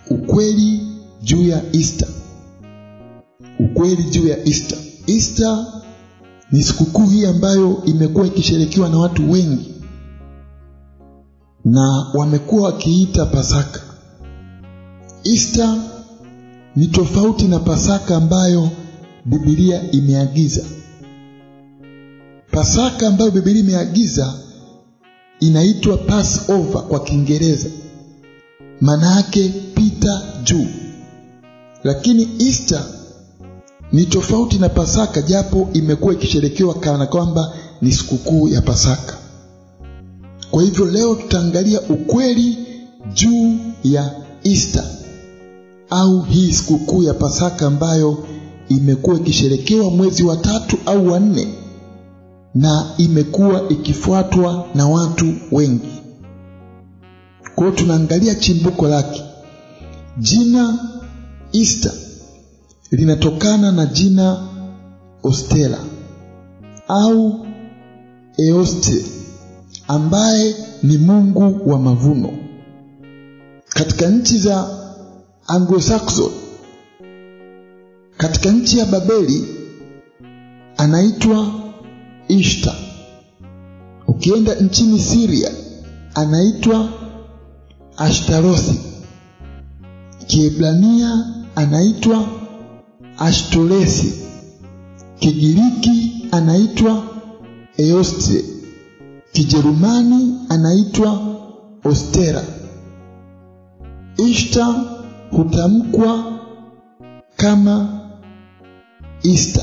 ukweli juu ya Easter. Ukweli juu ya Easter. Easter ni sikukuu hii ambayo imekuwa ikisherekewa na watu wengi na wamekuwa wakiita Pasaka. Easter ni tofauti na Pasaka ambayo Biblia imeagiza. Pasaka ambayo Biblia imeagiza inaitwa Passover kwa Kiingereza, maana yake pita juu. Lakini Easter ni tofauti na Pasaka, japo imekuwa ikisherekewa kana kwamba ni sikukuu ya Pasaka. Kwa hivyo leo tutaangalia ukweli juu ya Easter au hii sikukuu ya Pasaka ambayo imekuwa ikisherekewa mwezi wa tatu au wa nne na imekuwa ikifuatwa na watu wengi. Kwa hiyo tunaangalia chimbuko lake. Jina Easter linatokana na jina Ostela au Eoste ambaye ni mungu wa mavuno. Katika nchi za Anglo-Saxon, katika nchi ya Babeli anaitwa Ishtar. Ukienda nchini Syria anaitwa Ashtarothi. Kiebrania anaitwa Ashtoresi. Kigiriki anaitwa Eoste. Kijerumani anaitwa Ostera. Ishtar hutamkwa kama Easter.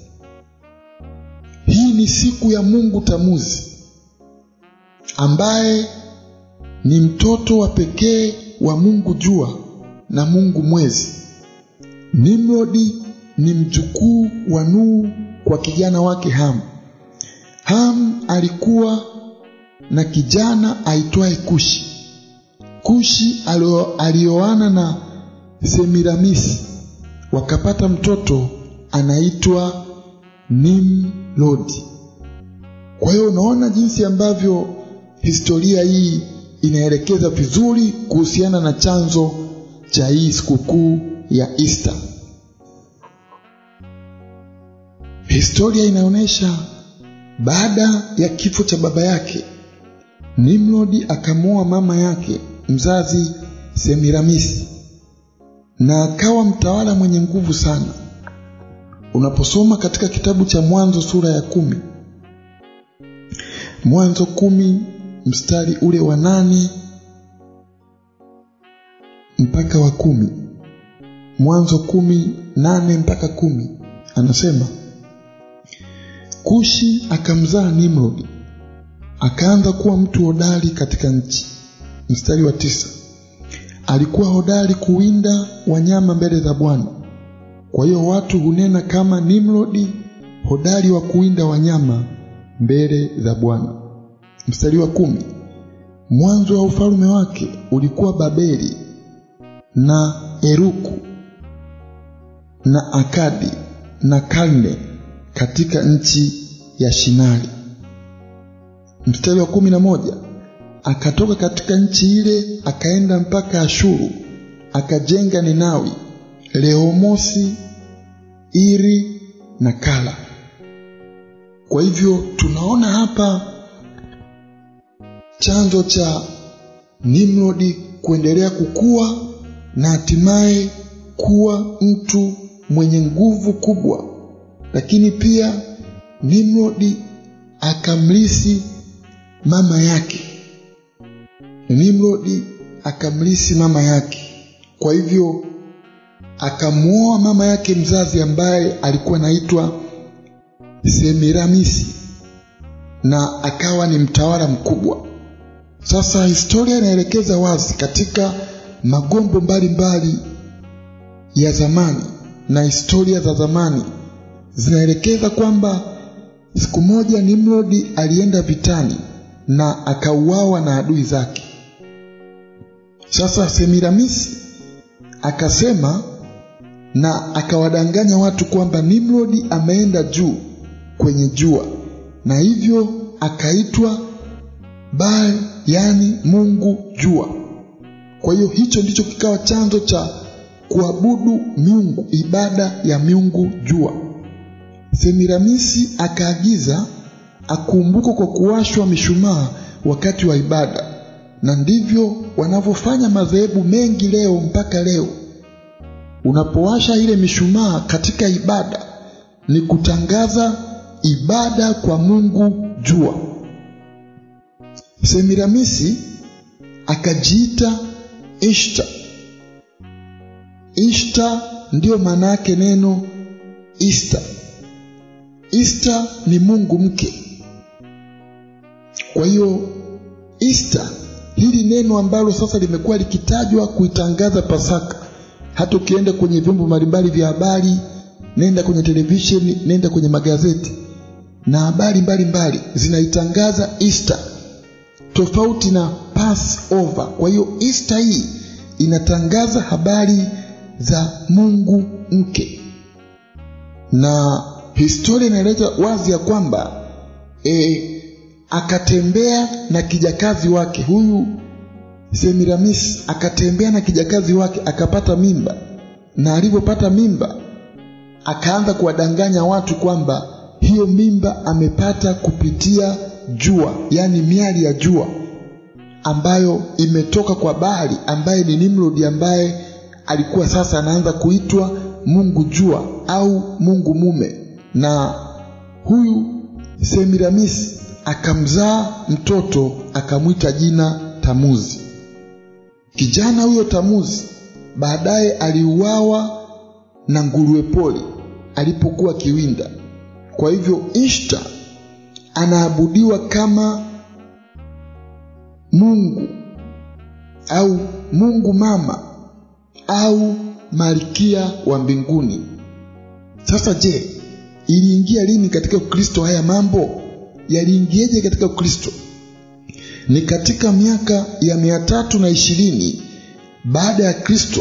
Hii ni siku ya Mungu Tamuzi ambaye ni mtoto wa pekee wa Mungu Jua na Mungu Mwezi. Nimrodi ni mjukuu wa Nuhu kwa kijana wake Ham. Ham alikuwa na kijana aitwaye Kushi. Kushi alioana na Semiramisi, wakapata mtoto anaitwa Nimrodi. Kwa hiyo unaona jinsi ambavyo historia hii inaelekeza vizuri kuhusiana na chanzo cha hii sikukuu ya Easter. Historia inaonyesha baada ya kifo cha baba yake, Nimrodi akamwoa mama yake mzazi Semiramisi na akawa mtawala mwenye nguvu sana. Unaposoma katika kitabu cha Mwanzo sura ya kumi, Mwanzo kumi mstari ule wa nane mpaka wa kumi, Mwanzo kumi nane mpaka kumi, anasema Kushi akamzaa Nimrodi, akaanza kuwa mtu hodari katika nchi. Mstari wa tisa, alikuwa hodari kuwinda wanyama mbele za Bwana. Kwa hiyo watu hunena kama Nimrodi, hodari wa kuwinda wanyama mbele za Bwana. Mstari wa kumi, mwanzo wa ufalme wake ulikuwa Babeli na Eruku na Akadi na Kalne katika nchi ya Shinari. Mstari wa kumi na moja akatoka katika nchi ile akaenda mpaka Ashuru, akajenga Ninawi, Rehomosi, Iri na Kala. Kwa hivyo tunaona hapa chanzo cha Nimrodi kuendelea kukua na hatimaye kuwa mtu mwenye nguvu kubwa, lakini pia Nimrodi akamlisi mama yake. Nimrodi akamlisi mama yake, kwa hivyo akamwoa mama yake mzazi ambaye alikuwa anaitwa Semiramisi na akawa ni mtawala mkubwa. Sasa historia inaelekeza wazi katika magombo mbalimbali ya zamani na historia za zamani zinaelekeza kwamba siku moja Nimrodi alienda vitani na akauawa na adui zake. Sasa Semiramisi akasema na akawadanganya watu kwamba Nimrodi ameenda juu kwenye jua, na hivyo akaitwa Baal, yani Mungu jua. Kwa hiyo hicho ndicho kikawa chanzo cha kuabudu miungu, ibada ya miungu jua. Semiramisi akaagiza akumbukwe kwa kuwashwa mishumaa wakati wa ibada, na ndivyo wanavyofanya madhehebu mengi leo mpaka leo. Unapowasha ile mishumaa katika ibada, ni kutangaza ibada kwa Mungu jua. Semiramisi akajiita Ishta. Ishta ndiyo maana yake neno Easter. Easter ni Mungu mke. Kwa hiyo Easter, hili neno ambalo sasa limekuwa likitajwa kuitangaza Pasaka, hata ukienda kwenye vyombo mbalimbali vya habari, nenda kwenye televisheni, nenda kwenye magazeti na habari mbalimbali zinaitangaza Easter tofauti na Passover. Kwa hiyo Easter hii inatangaza habari za Mungu mke, na historia inaeleza wazi ya kwamba e, akatembea na kijakazi wake huyu Semiramis akatembea na kijakazi wake akapata mimba, na alipopata mimba akaanza kuwadanganya watu kwamba hiyo mimba amepata kupitia jua, yaani miali ya jua ambayo imetoka kwa Baali ambaye ni Nimrodi, ambaye alikuwa sasa anaanza kuitwa Mungu jua au Mungu mume. Na huyu Semiramis akamzaa mtoto akamwita jina Tamuzi. Kijana huyo Tamuzi baadaye aliuawa na nguruwe pori alipokuwa kiwinda. Kwa hivyo Ishta anaabudiwa kama Mungu au Mungu mama au malkia wa mbinguni. Sasa je, iliingia lini katika Ukristo haya mambo? Yaliingieje katika Ukristo? Ni katika miaka ya mia tatu na ishirini baada ya Kristo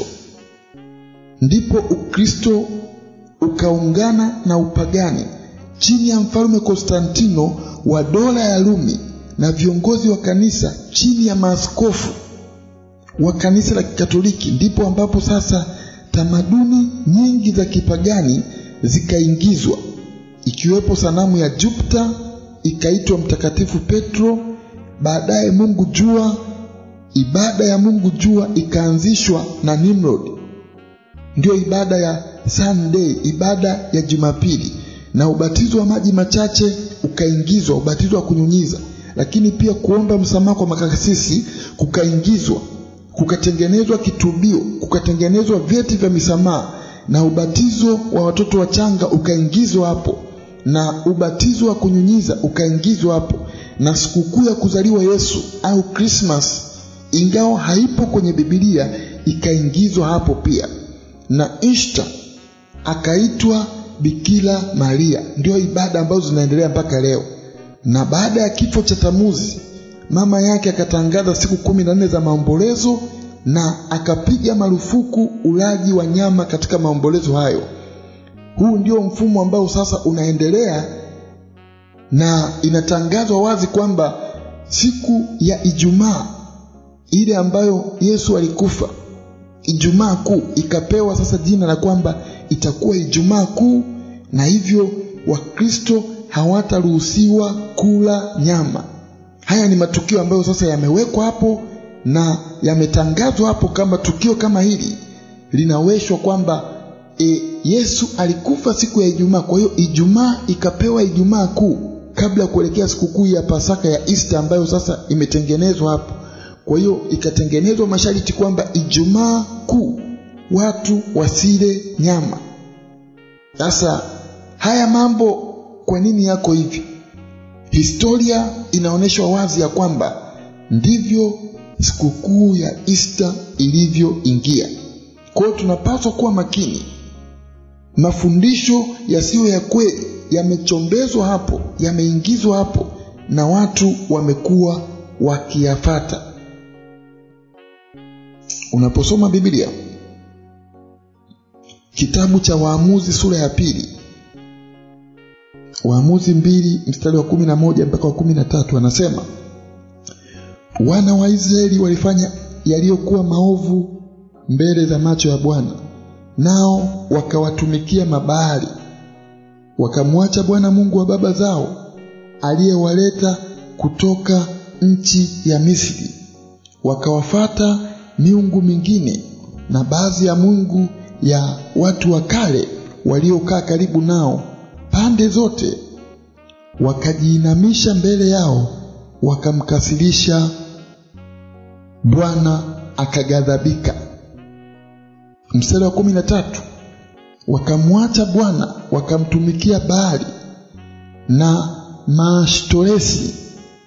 ndipo Ukristo ukaungana na upagani chini ya mfalme Konstantino wa dola ya Rumi na viongozi wa kanisa chini ya maaskofu wa kanisa la Kikatoliki, ndipo ambapo sasa tamaduni nyingi za kipagani zikaingizwa, ikiwepo sanamu ya Jupiter ikaitwa Mtakatifu Petro. Baadaye Mungu jua, ibada ya Mungu jua ikaanzishwa na Nimrod, ndiyo ibada ya Sunday, ibada ya Jumapili, na ubatizo wa maji machache ukaingizwa, ubatizo wa kunyunyiza, lakini pia kuomba msamaha kwa makasisi kukaingizwa, kukatengenezwa kitubio, kukatengenezwa vyeti vya misamaha, na ubatizo wa watoto wachanga ukaingizwa hapo, na ubatizo wa kunyunyiza ukaingizwa hapo, na sikukuu ya kuzaliwa Yesu au Christmas, ingawa haipo kwenye Biblia, ikaingizwa hapo pia, na Ishta akaitwa Bikira Maria. Ndio ibada ambazo zinaendelea mpaka leo. Na baada ya kifo cha Tamuzi, mama yake akatangaza siku kumi na nne za maombolezo na akapiga marufuku ulaji wa nyama katika maombolezo hayo. Huu ndio mfumo ambao sasa unaendelea na inatangazwa wazi kwamba siku ya Ijumaa ile ambayo Yesu alikufa, Ijumaa Kuu, ikapewa sasa jina la kwamba itakuwa Ijumaa Kuu, na hivyo Wakristo hawataruhusiwa kula nyama. Haya ni matukio ambayo sasa yamewekwa hapo na yametangazwa hapo kama tukio kama hili linaweshwa kwamba e, Yesu alikufa siku ya Ijumaa. Kwa hiyo Ijumaa ikapewa Ijumaa Kuu kabla ya kuelekea sikukuu ya Pasaka ya Easter ambayo sasa imetengenezwa hapo. Kwa hiyo ikatengenezwa masharti kwamba Ijumaa Kuu watu wasile nyama. Sasa haya mambo kwa nini yako hivi? Historia inaonyesha wazi ya kwamba ndivyo sikukuu ya Easter ilivyoingia. Kwa hiyo tunapaswa kuwa makini. Mafundisho yasiyo ya kweli yamechombezwa hapo, yameingizwa hapo na watu wamekuwa wakiyafata. Unaposoma Biblia kitabu cha Waamuzi sura ya pili, Waamuzi mbili mstari wa kumi na moja mpaka wa kumi na tatu anasema wana wa Israeli walifanya yaliyokuwa maovu mbele za macho ya Bwana, nao wakawatumikia Mabaali, wakamwacha Bwana Mungu wa baba zao aliyewaleta kutoka nchi ya Misri, wakawafata miungu mingine na baadhi ya mungu ya watu wa kale waliokaa karibu nao pande zote, wakajiinamisha mbele yao, wakamkasirisha Bwana akaghadhabika. Mstari wa kumi na tatu wakamwacha Bwana wakamtumikia Baali na Maashtoresi.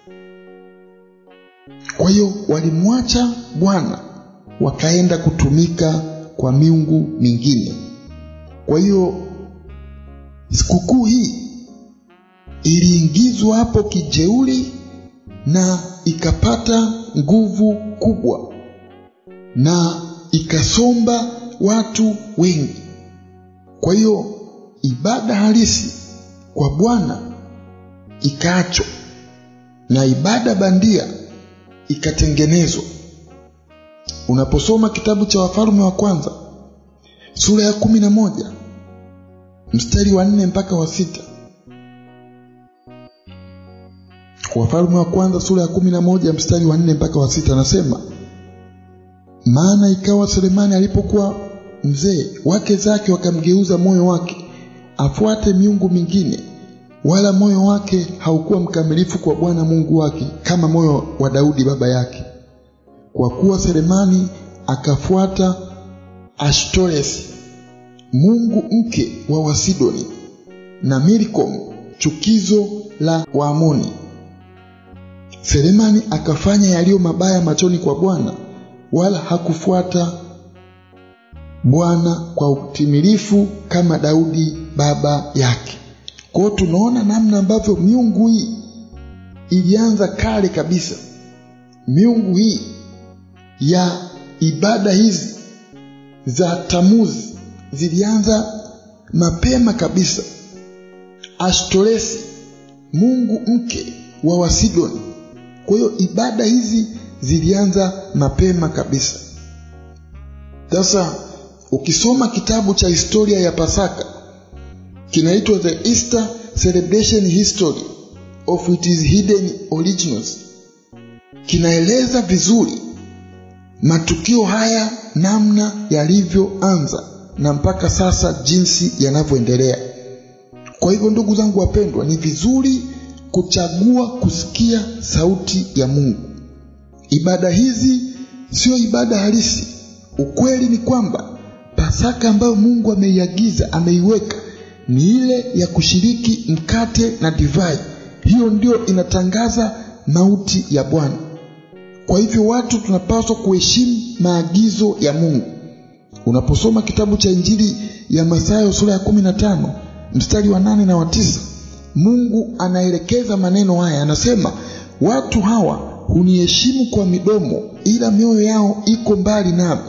Kwa hiyo walimwacha Bwana wakaenda kutumika kwa miungu mingine. Kwa hiyo sikukuu hii iliingizwa hapo kijeuri na ikapata nguvu kubwa na ikasomba watu wengi. Kwa hiyo ibada halisi kwa Bwana ikaachwa na ibada bandia ikatengenezwa. Unaposoma kitabu cha Wafalme wa kwanza sura ya kumi na moja mstari wa nne mpaka wa sita Wafalme wa kwanza sura ya kumi na moja mstari wa nne mpaka wa sita anasema, maana ikawa Selemani alipokuwa mzee, wake zake wakamgeuza moyo wake afuate miungu mingine, wala moyo wake haukuwa mkamilifu kwa Bwana Mungu wake kama moyo wa Daudi baba yake, kwa kuwa Selemani akafuata Ashtoresi mungu mke wa Wasidoni na Milkom chukizo la Waamoni. Selemani akafanya yaliyo mabaya machoni kwa Bwana, wala hakufuata Bwana kwa utimilifu kama Daudi baba yake. Kwa hiyo tunaona namna ambavyo miungu hii ilianza kale kabisa. Miungu hii ya ibada hizi za Tamuzi zilianza mapema kabisa. Ashtoresi mungu mke wa Wasidoni. Kwa hiyo ibada hizi zilianza mapema kabisa. Sasa ukisoma kitabu cha historia ya Pasaka kinaitwa The Easter Celebration History of its Hidden Origins, kinaeleza vizuri matukio haya namna yalivyoanza na mpaka sasa jinsi yanavyoendelea. Kwa hivyo, ndugu zangu wapendwa, ni vizuri kuchagua kusikia sauti ya Mungu. Ibada hizi sio ibada halisi. Ukweli ni kwamba Pasaka ambayo Mungu ameiagiza, ameiweka ni ile ya kushiriki mkate na divai. Hiyo ndio inatangaza mauti ya Bwana. Kwa hivyo watu tunapaswa kuheshimu maagizo ya Mungu. Unaposoma kitabu cha Injili ya Mathayo sura ya kumi na tano mstari wa nane na wa tisa Mungu anaelekeza maneno haya, anasema watu hawa huniheshimu kwa midomo, ila mioyo yao iko mbali nami,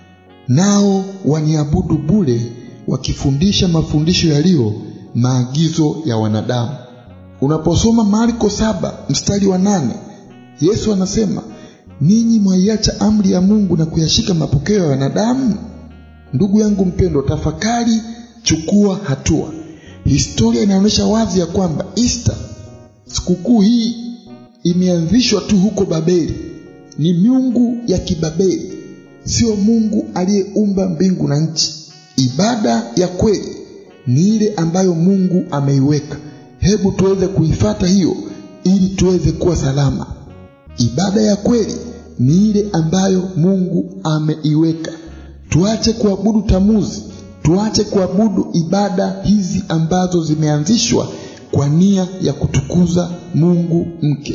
nao waniabudu bure, wakifundisha mafundisho yaliyo maagizo ya wanadamu. Unaposoma Marko saba mstari wa nane Yesu anasema ninyi mwaiacha amri ya Mungu na kuyashika mapokeo ya wanadamu. Ndugu yangu mpendwa, tafakari, chukua hatua. Historia inaonyesha wazi ya kwamba Easter, sikukuu hii imeanzishwa tu huko Babeli. Ni miungu ya Kibabeli, sio Mungu aliyeumba mbingu na nchi. Ibada ya kweli ni ile ambayo Mungu ameiweka. Hebu tuweze kuifata hiyo ili tuweze kuwa salama. Ibada ya kweli ni ile ambayo Mungu ameiweka. Tuache kuabudu tamuzi, tuache kuabudu ibada hizi ambazo zimeanzishwa kwa nia ya kutukuza Mungu mke.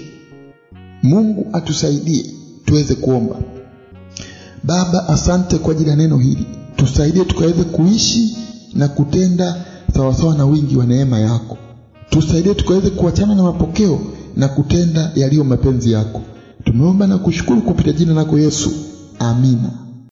Mungu atusaidie tuweze kuomba. Baba, asante kwa ajili ya neno hili, tusaidie tukaweze kuishi na kutenda sawasawa na wingi wa neema yako. Tusaidie tukaweze kuachana na mapokeo na kutenda yaliyo mapenzi yako. Tumeomba na kushukuru kupitia jina lako Yesu, amina.